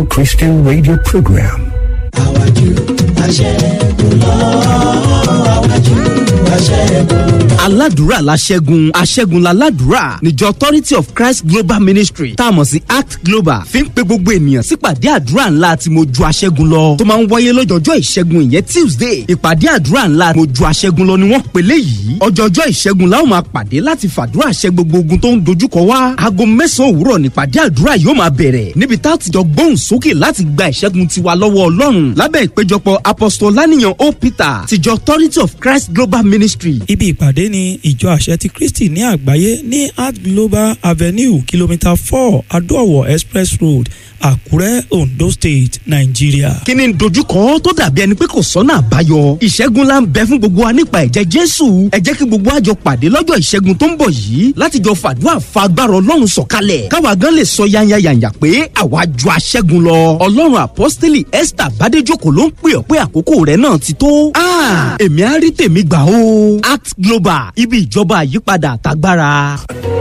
Christian radio program. àwájú aṣẹ́gun lọ àwájú aṣẹ́gun. aládùúrà la ṣẹ́gun aṣẹ́gun la ládùúrà níjọ authority of christ global ministry tá a mọ̀ sí act global fi ń pe gbogbo ènìyàn sípàdé àdúrà ńlá tí mo ju aṣẹ́gun lọ tó máa ń wáyé lọ́jọ́jọ́ ìṣẹ́gun ìyẹn tuesday ìpàdé àdúrà ńlá mo ju aṣẹ́gun lọ ni wọ́n pèlè yìí ọjọ́jọ́ ìṣẹ́gun la ó máa pàdé láti fàdúrà ṣẹ́ gbogbo ogun tó ń dojúkọ wá aago mẹ́sàn-án òwúrọ̀ nípàdé àdúrà yóò máa bẹ̀rẹ̀ níbi tá a ti jọ gbóhùn sókè láti gba ìṣẹ́gun tiwa lọ́wọ́ ọlọ́run lábẹ́ ìpéjọpọ̀ apostol lánìyàn o peter tìjọ authority of christ global ministry ibi ìpàdé ni ìjọ àṣẹ ti kristi ní àgbáyé ní art global avenue kìlómítà four adóòwò express road àkúrẹ́ ondo state nàìjíríà. kí ni dojúkọ tó dàbí ẹni pé kò sọ́nà àbáyọ ìṣẹ́gun la ń bẹ fún gbogbo wa nípa ẹ̀jẹ̀ jésù ẹ jẹ́ kí gbogbo àjọ pàdé lọ́jọ́ ìṣẹ́gun tó ń bọ̀ yìí láti jọ fàdúrà fa agbára ọlọ́run sọ̀kalẹ̀ káwa gan lè sọ yányányányá pé àwa ju aṣẹ́gun lọ ọlọ́run apọ́sítélì esther bádéjòkó ló ń pè ọ́ pé àkókò rẹ̀ náà ti tó èmi á rí tèmi gbà o act global ibi ìjọba àyípadà àtagbára.